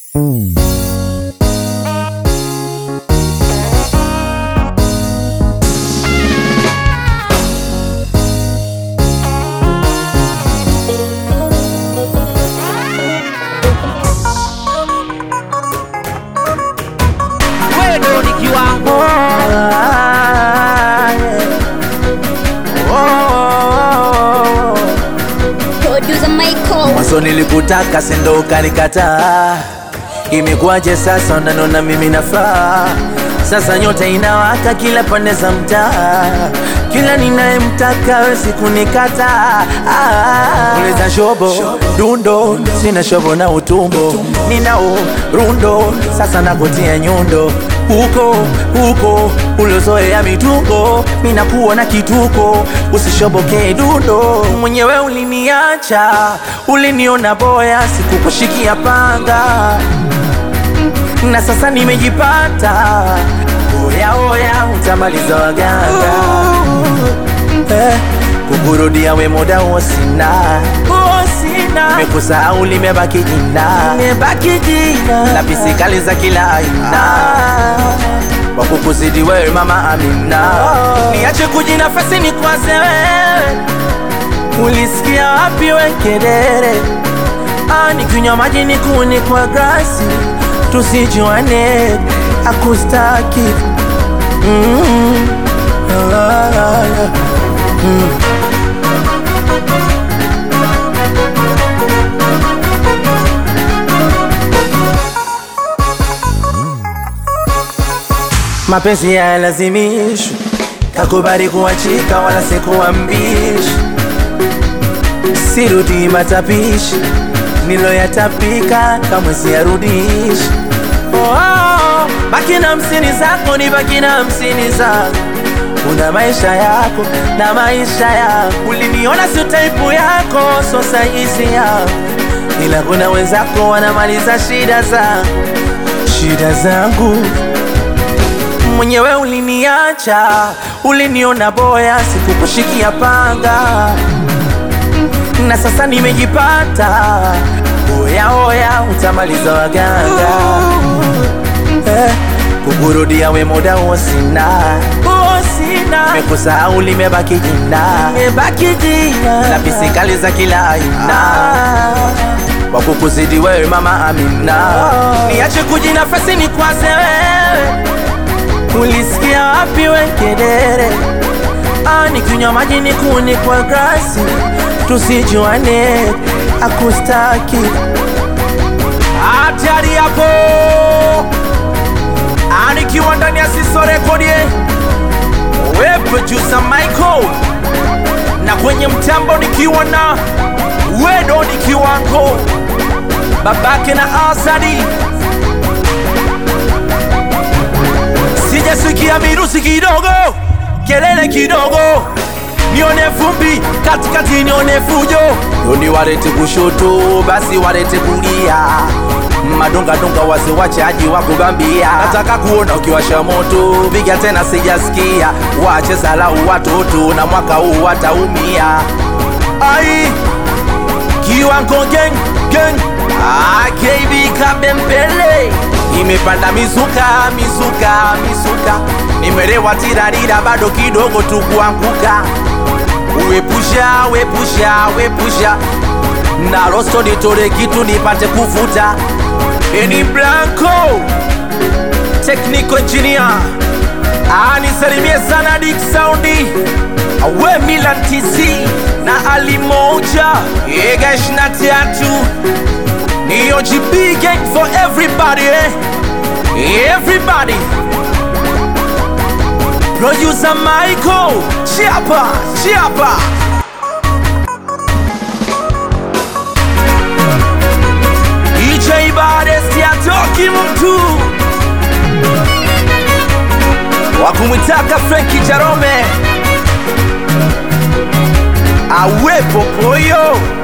Wewe ni kiwango Producer Michael. Mwanzo nilikutaka sindo ukanikataa, imekuwaje sasa unanona mimi nafaa? Sasa nyota inawaka kila pande za mtaa, kila ninayemtaka wezi kunikata. Ah, uliza shobo dundo, sina shobo na utumbo, ninao rundo, sasa nakutia nyundo huko huko ulozoea mitungo, minakuwa na kituko, usishobokee dundo. Mwenyewe uliniacha, uliniona boya, sikukushikia panga na sasa nimejipata. Oya oya, utamaliza waganga eh, kukurudia we muda huo sina mekusahau limebaki jina la pisikali za kila aina kwa kukuzidi wewe mama Amina, niache kujinafasi ni kwaze wewe, ulisikia wapi we kelele? Ah, nikinywa maji nikuni kwa grasi, tusijuane akustaki mm. ah, ah, ah. Mapenzi hayalazimishwi, kakubali kuachika, wala sikuambishi. Sirudi matapishi niloyatapika, kamwe siyarudishi. Oh, oh, baki na hamsini zako, ni baki na hamsini zako. Una maisha yako na maisha yako, uliniona sio taipu yako, so saizi yako, ila kuna wenzako wanamaliza shida zangu, shida zangu mwenyewe uliniacha, uliniona boya, sikukushikia panga, na sasa nimejipata. Oya oya, utamaliza waganga eh, kukurudia we muda huo sina mekusahau limebaki jina la pisikali za kila aina kwa kukuzidi wewe mama Amina, niache kujinafasi ni kwaze wewe Ulisikia wapi we kelele? Ah, nikinywa maji nikuni kwa grasi, tusijuane akustaki. hatari yako anikiwa ndani ya Siso Rekodi, we producer Michael, na kwenye mtambo nikiwa na Wedo ni kiwango babake na Asadi, sijasikia mirusi kidogo, kelele kidogo, nione vumbi katikati, nione fujo Doni walete kushoto, basi walete kulia, madongadonga wase wachaji wa kubambia. Nataka kuona ukiwasha moto, piga tena, sijasikia wache salau watoto, na mwaka huu wataumia. ai kiwango gang gang ah, KB Kabembele Imepanda mizuka mizuka mizuka, nimelewa tirarira, bado kidogo tu kuanguka. Wepusha wepusha wepusha, na rosto nitore kitu nipate kuvuta. Eni Blanco Technical Engineer anisalimie sana Dick Soundi awe Milan TC na Ali Moja Ega ishirini na tatu ni OGB gang for everybody eh? Everybody Producer Michael Chiapa Chiapa DJ Badesti atoki mtu wakumwitaka Frenki Jarome awepo poyo